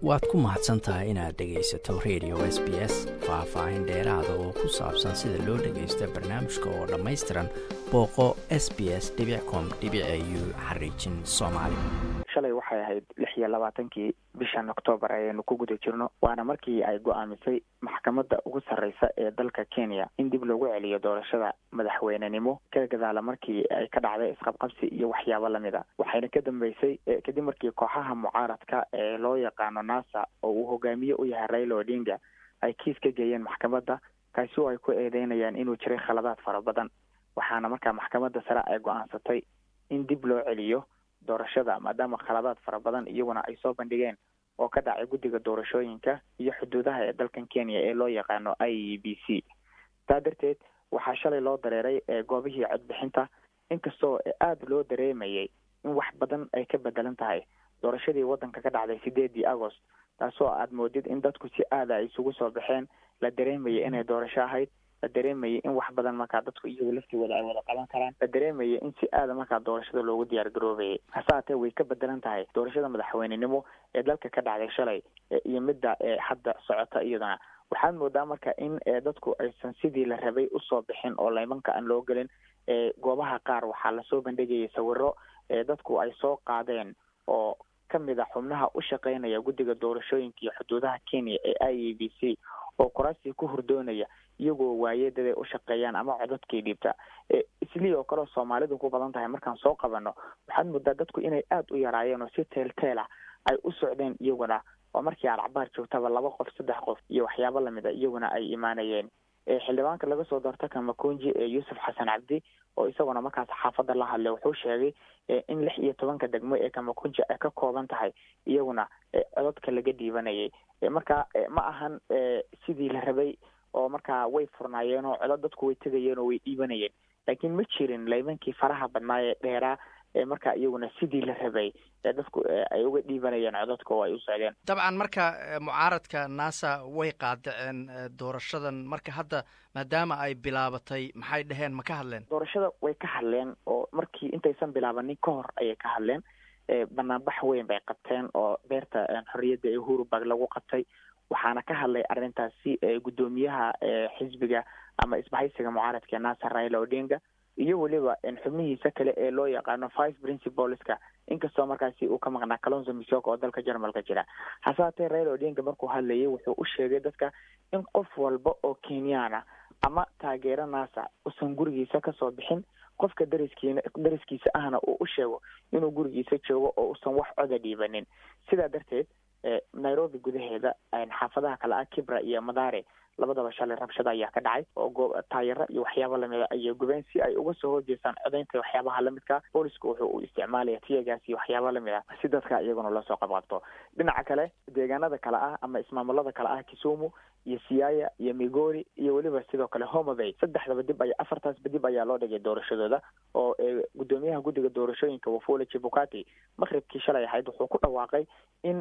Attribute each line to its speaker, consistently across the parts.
Speaker 1: waad ku mahadsan tahay inaad dhegaysato radio s b s faah-faahin dheeraada oo ku saabsan sida loo dhagaysto barnaamijka oo dhammaystiran booqo s b s com u xariijin soomaali
Speaker 2: shalay waxay ahayd lix iyo labaatankii bishan oktoobar ayaynu ku guda jirno waana markii ay go-aamisay maxkamadda ugu sarreysa ee dalka kenya in dib loogu celiyo doorashada madaxweynenimo ka gadaala markii ay ka dhacday isqabqabsi iyo waxyaabo lamid a waxayna ka dambeysay kadib markii kooxaha mucaaradka ee loo yaqaano nasa oo uu hogaamiye u yahay raila odinga ay kiis ka geeyeen maxkamadda kaasi oo ay ku eedeynayaan inuu jiray khaladaad fara badan waxaana markaa maxkamadda sare ay go-aansatay in dib loo celiyo doorashada maadaama khaladaad fara badan iyaguna ay soo bandhigeen oo ka dhacay guddiga doorashooyinka iyo xuduudaha ee dalkan kenya ee loo yaqaano i e b c taa darteed waxaa shalay loo dareeray goobihii codbixinta inkastoo aada loo dareemayay in wax badan ay ka bedelan tahay doorashadii waddanka ka dhacday sideedii agost taasoo aad moodid in dadku si aada ay isugu soo baxeen la dareemayay inay doorasho ahayd la dareemayay in wax badan markaa dadku iyagu laftigooda ay wada qaban karaan la dareemayay in si aada markaa doorashada loogu diyaar garoobayay hase haatee way ka bedelan tahay doorashada madaxweynenimo ee dalka ka dhacday shalay iyo midda hadda socota iyadana waxaad moodaa marka in dadku aysan sidii la rabay usoo bixin oo laymanka aan loo gelin goobaha qaar waxaa lasoo bandhigayay sawiro dadku ay soo qaadeen oo kamid a xubnaha u shaqeynaya guddiga doorashooyinka iyo xuduudaha kenya ee i e b c oo kuraasii ku hurdoonaya iyagoo waayedaday u shaqeeyaan ama codadkii dhiibta islii oo kaleo soomaalidu ku badan tahay markaan soo qabano waxaad moodaa dadku inay aada u yaraayeen oo si teelteel ah ay u socdeen iyaguna oo markii alcabaar joogtaba laba qof saddex qof iyo waxyaabo lamid a iyaguna ay imaanayeen xildhibaanka laga soo doorta kamakunji ee yuusuf xasan cabdi oo isaguna markaas xaafadda la hadlay wuxuu sheegay in lix iyo tobanka degmo ee kamakunji ay ka kooban tahay iyaguna codadka laga dhiibanayay marka ma ahan sidii la rabay oo markaa way furnaayeen oo codod dadku way tegayeen oo way dhiibanayeen laakiin ma jirin laymankii faraha badnaa ee dheeraa marka iyaguna sidii la rabay dadku ay uga dhiibanayeen codadka oo ay u socdeen
Speaker 1: dabcan marka mucaaradka nasa way qaadaceen doorashadan marka hadda maadaama ay bilaabatay maxay dheheen ma ka hadleen
Speaker 2: doorashada way ka hadleen oo markii intaysan bilaabanin ka hor ayay ka hadleen banaanbax weyn bay qabteen oo beerta xorriyadda ee hurubag lagu qabtay waxaana ka hadlay arrintaasi guddoomiyaha xisbiga ama isbahaysiga mucaaradka nasa raila odinga iyo weliba xubnihiisa kale ee loo yaqaano vice principalska inkastoo markaasi uu ka maqnaa calonzo misoka oo dalka jarmalka jira hase haatee raila odinga markuu hadlayay wuxuu u sheegay dadka in qof walba oo kenyaana ama taageero nasa usan gurigiisa kasoo bixin qofka dariskiina dariskiisa ahna uu u sheego inuu gurigiisa joogo oo usan wax coda dhiibanin sidaa darteed nairobi gudaheeda xaafadaha kale ah kibra iyo madare labadaba shalay rabshada ayaa ka dhacay oo taayaro iyo waxyaaba lamida ayay gubeen si ay uga soo horjeestaan codaynta waxyaabaha lamidka booliska wuxuu uu isticmaalaya tiyagaas iyo waxyaaba lamid ah si dadka iyaguna loosoo qabqabto dhinaca kale deegaanada kale ah ama ismaamulada kale ah kisumu iyo siaya iyo migori iyo weliba sidoo kale homabay saddexdaba dib ay afartaasba dib ayaa loo dhigay doorashadooda oo gudoomiyaha guddiga doorashooyinka wafula chibukati maqribkii shalay ahayd wuxuu ku dhawaaqay in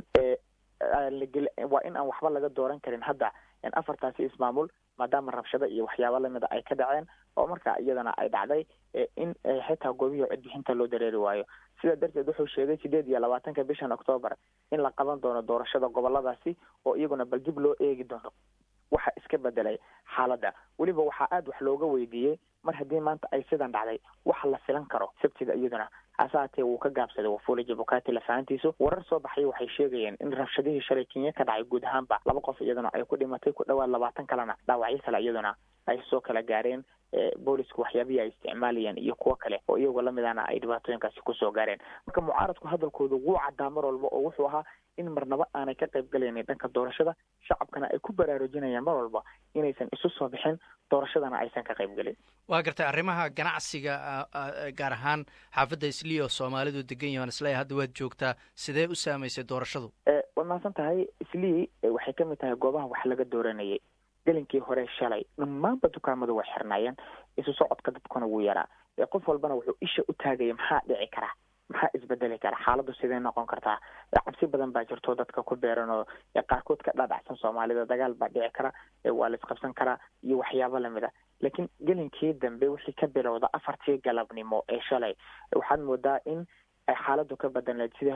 Speaker 2: waa in aan waxba laga dooran karin hadda afartaasi ismaamul maadaama rabshado iyo waxyaaba lamida ay ka dhaceen oo marka iyadana ay dhacday in xitaa goobihii codbixinta loo dareeri waayo sidaa darteed wuxuu sheegay sideed iyo labaatanka bishan octoobar in la qaban doono doorashada goboladaasi oo iyaguna bal dib loo eegi doono waxa iska bedelay xaaladda weliba waxaa aada wax looga weydiiyey mar haddii maanta ay sidan dhacday wax la filan karo sabtida iyaduna hase haatee wuu ka gaabsaday wafula jabukati lafahantiisu warar soo baxay waxay sheegayeen in rabshadihii shalay kenya ka dhacay guud ahaanba laba qof iyaduna ay ku dhimatay ku dhawaad labaatan kalena dhaawacyo kale iyaduna ay soo kala gaareen boolisku waxyaabihii ay isticmaalayeen iyo kuwo kale oo iyagoo lamidana ay dhibaatooyinkaasi kusoo gaareen marka mucaaradku hadalkooda wuu caddaa mar walba oo wuxuu ahaa in marnaba aanay ka qayb galaynin dhanka doorashada shacabkana ay ku baraarujinayaan mar walba inaysan isu soo bixin doorashadana aysan ka qayb gelin
Speaker 1: waa gartay arrimaha ganacsiga gaar ahaan xaafadda islii oo soomaalidu degan yahan isleeya hadda waad joogtaa sidee u saamaysay doorashadu
Speaker 2: waad mahadsan tahay islii waxay kamid tahay goobaha wax laga dooranayay gelinkii hore shalay dhammaanba dukaamadu way xirnaayeen isu socodka dadkuna wuu yaraa qof walbana wuxuu isha u taagaya maxaa dhici karaa maxaa isbedeli kara xaaladdu sidee noqon kartaa cabsi badan baa jirto dadka ku beeran oo qaarkood ka dhadhacsan soomaalida dagaal baa dhici kara waa la isqabsan karaa iyo waxyaabo lamid a laakiin gelinkii dambe wixii ka bilowda afartii galabnimo ee shalay waxaad moodaa in ay xaaladdu ka badanleed sidii hore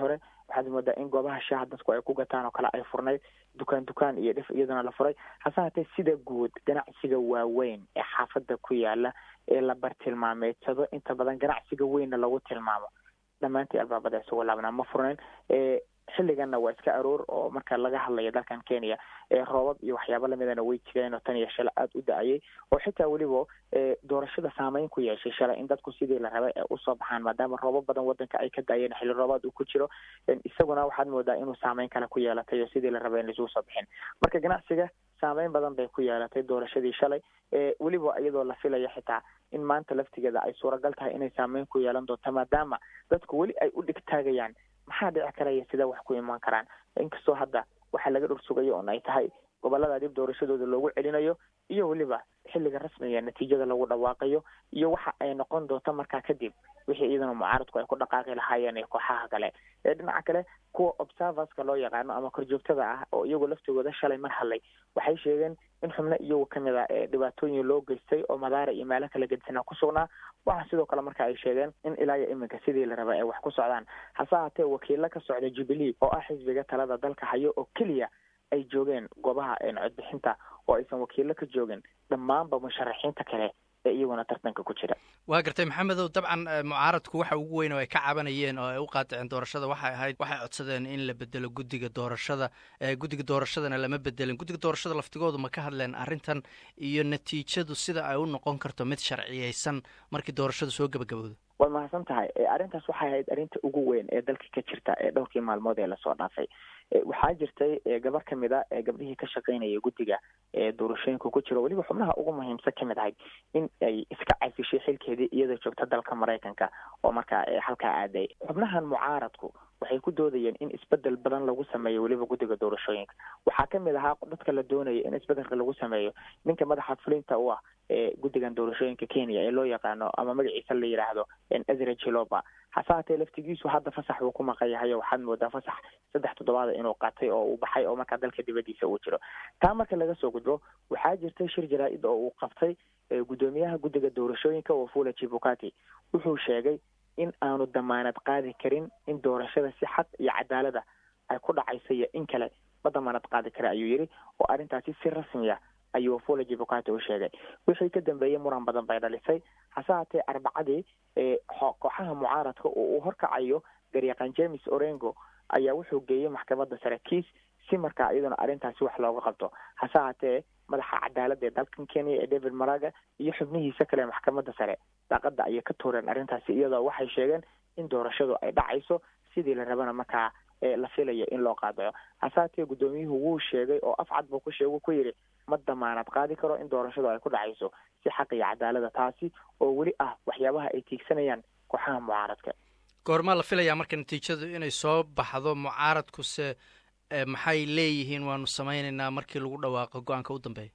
Speaker 2: waxaad moodaa in goobaha shaaha dadku ay ku gataan oo kale ay furnayd dukaan dukaan iyo dhif iyaduna la furay hase haatee sida guud ganacsiga waaweyn ee xaafadda ku yaala ee la bartilmaameedsado inta badan ganacsiga weynna lagu tilmaamo dhammaantii albaabada isagoo laabnaa ma furnayn xilliganna waa iska aroor oo marka laga hadlayo dalkan kenya roobab iyo waxyaabo lamidana way jireen oo tan iyo shalay aada u da-ayay oo xitaa weliba doorashada saameyn ku yeeshay shalay in dadku sidii la rabay ee usoo baxaan maadaama roobab badan wadanka ay ka da-ayeen xilli roobaad uu ku jiro isaguna waxaad moodaa inuu saameyn kale ku yeelatay oo sidii la rabay in laisugu soo bixin marka ganacsiga saameyn badan bay ku yeelatay doorashadii shalay weliba iyadoo la filaya xitaa in maanta laftigeeda ay suuragal tahay inay saameyn ku yeelan doonto maadaama dadku weli ay u dhigtaagayaan maxaa dhici karaya sida wax ku imaan karaan inkastoo hadda waxaa laga dhursugayo oon ay tahay gobolada dib doorashadooda loogu celinayo iyo weliba xilliga rasmiga natiijada lagu dhawaaqayo iyo waxa ay noqon doonto markaa kadib wixii iyadana mucaaradku ay ku dhaqaaqi lahaayeen ee kooxaha kale ee dhinaca kale kuwa observerska loo yaqaano ama korjoogtada ah oo iyagoo laftigooda shalay mar hadlay waxay sheegeen in xubno iyagu kamid a ee dhibaatooyin loo geystay oo madaara iyo meelo kala gedisanaa ku sugnaa waxaa sidoo kale marka ay sheegeen in ilaa iyo iminka sidii la raba ay wax ku socdaan hase haatee wakiilo ka socda jubilee oo ah xisbiga talada dalka hayo oo keliya ay joogeen goobaha codbixinta oo aysan wakiilo ka joogin dhammaanba musharaxiinta kale ee iyaguna tartanka ku jira
Speaker 1: waa gartay maxamedow dabcan mucaaradku waxa ugu weyn oo ay ka cabanayeen oo ay u qaadiceen doorashada waxay ahayd waxay codsadeen in la bedelo guddiga doorashada guddiga doorashadana lama bedelin guddiga doorashada laftigoodu ma ka hadleen arrintan iyo natiijadu sida ay u noqon karto mid sharciyeysan markii doorashadu soo gebagabowdo
Speaker 2: waad mahadsan tahay arrintaas waxay ahayd arrinta ugu weyn ee dalka ka jirta ee dhowrkii maalmood ee lasoo dhaafay waxaa jirtay gabar kamid a ee gabdhihii ka shaqeynaya guddiga ee doorashooyinka ku jiro weliba xubnaha ugu muhiimsan kamid ahayd in ay iska cafishay xilkeedii iyadoo joogta dalka maraykanka oo markaa halkaa aaday xubnahan mucaaradku waxay ku doodayeen in isbedel badan lagu sameeyo weliba guddiga doorashooyinka waxaa kamid ahaa dadka la doonaya in isbedelka lagu sameeyo ninka madaxa fulinta u ah ee guddigan doorashooyinka kenya ee loo yaqaano ama magaciisa la yidhaahdo ezra jiloba hase haatee laftigiisu hadda fasax uu ku maqan yahay oo waxaad moodaa fasax saddex toddobaada inuu qatay oo uu baxay oo markaa dalka dibadiisa uu jiro taa marka laga soo gudbo waxaa jirtay shir jaraa-id oo uu qabtay guddoomiyaha guddiga doorashooyinka wafula chibukati wuxuu sheegay in aanu damaanad qaadi karin in doorashada si xaq iyo cadaalada ay ku dhacayso iyo in kale ma damaanad qaadi kara ayuu yidhi oo arrintaasi si rasmiya ayuu wafula jibukati u sheegay wixii ka dambeeyey muran badan bay dhalisay hase haatee arbacadii kooxaha mucaaradka oo uu horkacayo garyaqaan james orengo ayaa wuxuu geeyey maxkamadda sare kiis si markaa iyaduna arrintaasi wax looga qabto hase haatee madaxa cadaaladda ee dalkan kenya ee david maraga iyo xubnihiisa kale ee maxkamadda sare daaqada ayay ka tuureen arrintaasi iyadoo waxay sheegeen in doorashadu ay dhacayso sidii la rabana markaa la filayo in loo qaadaco hase haatee guddoomiyuhu wuu sheegay oo afcad buu ku sheegu ku yidhi ma damaanad qaadi karo in doorashadu ay ku dhacayso si xaq iyo cadaalada taasi oo weli ah waxyaabaha ay tiigsanayaan kooxaha mucaaradka
Speaker 1: goormaa la filayaa marka natiijadu inay soo baxdo mucaaradkuse maxay leeyihiin waanu samaynaynaa markii lagu dhawaaqo go-aanka u dambeeya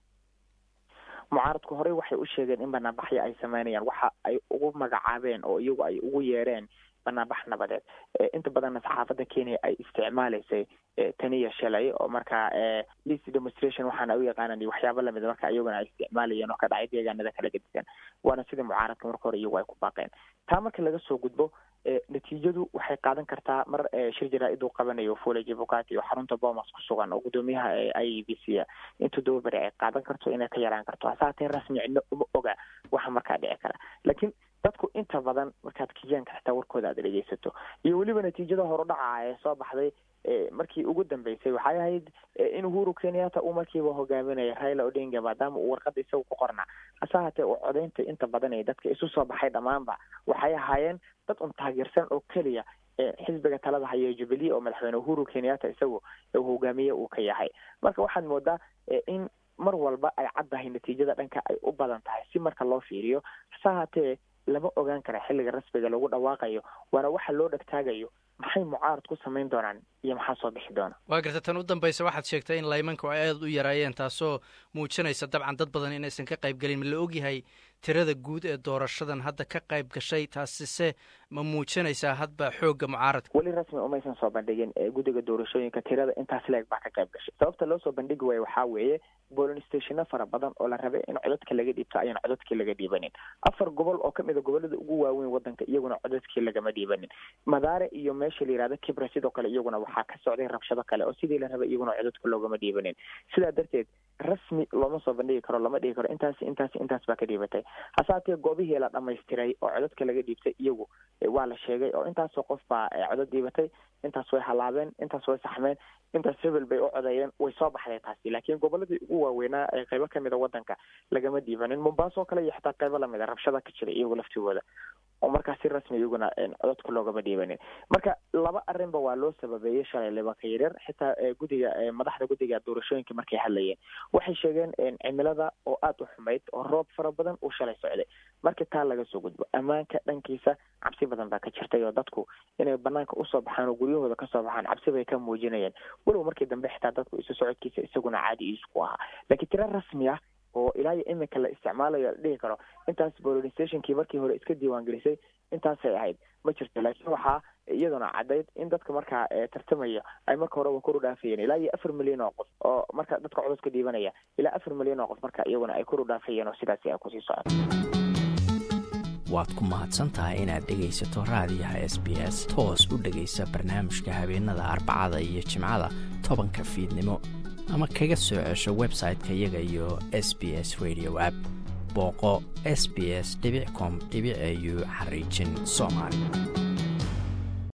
Speaker 2: mucaaradku horey waxay u sheegeen in banaanbaxyo ay sameynayaan waxa ay ugu magacaabeen oo iyagu ay ugu yeereen banaanbax nabadeed inta badanna saxaafadda kenya ay isticmaalaysay taniya shalay oo markaa least demonstration waxaana u yaqaanan waxyaaba lamid marka iyaguna ay isticmaalayeen oo ka dhacay deegaanada kala gedisan waana sidii mucaaradka marka hore iyagu ay ku baaqeen taa marka laga soo gudbo natiijadu waxay qaadan kartaa mar shir jaraa-id uu qabanayo fule jibukati oo xarunta bomas ku sugan oo guddoomiyaha i b c a in toddoba beri ay qaadan karto inay ka yaraan karto hase haatee rasmi cidno uma oga waxa markaa dhici kara laakiin dadku inta badan markaad kiyaanka xitaa warkooda aad dhegeysato iyo weliba natiijada horudhaca ee soo baxday markii ugu dambeysay waxay ahayd in uhuru kenyatta uu markiiba hogaaminaya raila odinga maadaama uu warqada isaga ku qornaa hase haatee uu codaynta inta badan ee dadka isu soo baxay dhammaanba waxay ahaayeen dad un taageersan oo keliya xisbiga talada haya jubilee oo madaxweyne uhuru kenyatta isagu uu hogaamiye uu ka yahay marka waxaad moodaa in mar walba ay caddahay natiijada dhanka ay u badan tahay si marka loo fiiriyo hase haatee lama ogaan kara xilliga rasmiga lagu dhawaaqayo waana waxa loo dhegtaagayo maxay mucaarad ku samayn doonaan iyo maxaa soo bixi doona
Speaker 1: waa garta tan u dambaysa waxaad sheegtay in laymanku ay aada u yaraayeen taasoo muujinaysa dabcan dad badan inaysan ka qayb gelin ma la ogyahay tirada guud ee doorashadan hadda ka qayb gashay taasise ma muujinaysaa hadba xoogga mucaaradka
Speaker 2: weli rasmi umaysan soo bandhigin guddiga doorashooyinka tirada intaas leeg baa ka qayb gashay sababta loo soo bandhigi waayo waxaa weeye bolin stationo fara badan oo la rabay in codadka laga dhiibto ayaan codadkii laga dhiibanin afar gobol oo kamid a gobolada ugu waaweyn wadanka iyaguna codadkii lagama dhiibanin madaare iyo meesha meesha la yihahdo kibra sidoo kale iyaguna waxaa ka socday rabshado kale oo sidii la rabay iyaguna codadka loogama dhiibanin sidaa darteed rasmi looma soo bandhigi karo lama dhigi karo intaas intaas intaas baa ka dhiibatay hase haatee goobihii la dhamaystiray oo codadka laga dhiibtay iyagu waa la sheegay oo intaasoo qof baa codad dhiibatay intaas way halaabeen intaas way saxmeen intaas hebel bay u codeeyeen way soo baxday taasi laakiin goboladii ugu waaweynaa ee qaybo kamid a wadanka lagama dhiibanin mombaaso kale iyo xitaa qaybo lamid a rabshada ka jira iyagu laftigooda oo markaa si rasmi iyaguna codadka loogama dhiibanin marka laba arrinba waa loo sababeeyey shalay libanka yaryar xitaa gudiga madaxda guddiga doorashooyinka markay hadlayeen waxay sheegeen cimilada oo aada u xumayd oo roob fara badan uu shalay socday markii taa laga soo gudbo ammaanka dhankiisa cabsi badan baa ka jirtay oo dadku inay banaanka usoo baxaan oo guryahooda kasoo baxaan cabsi bay ka muujinayeen walow markii dambe xitaa dadku isu socodkiisa isaguna caadi iisku ahaa laakiin tiro rasmi ah oo ilaa iyo iminka la isticmaalayo la dhihi karo intaas polling stationkii markii hore iska diiwaan gelisay intaasay ahayd ma jirto laakiin waxaa iyaduna caddayd in dadka markaa tartamaya ay marka horeba kor u dhaafayeen ilaa iyo afar milyan oo qof oo marka dadka codadka dhiibanaya ilaa afar milyan oo qof marka iyaguna ay kor u dhaafayeen oo sidaasi ay kusii socoto
Speaker 1: waad ku mahadsantahay inaad dhegaysato raadiyaha s b s toos u dhegaysa barnaamijka habeenada arbacada iyo jimcada tobanka fiidnimo ama kaga soo cesho website-ka iyaga iyo s b s radio app booqo s b s com au xariijin soomaali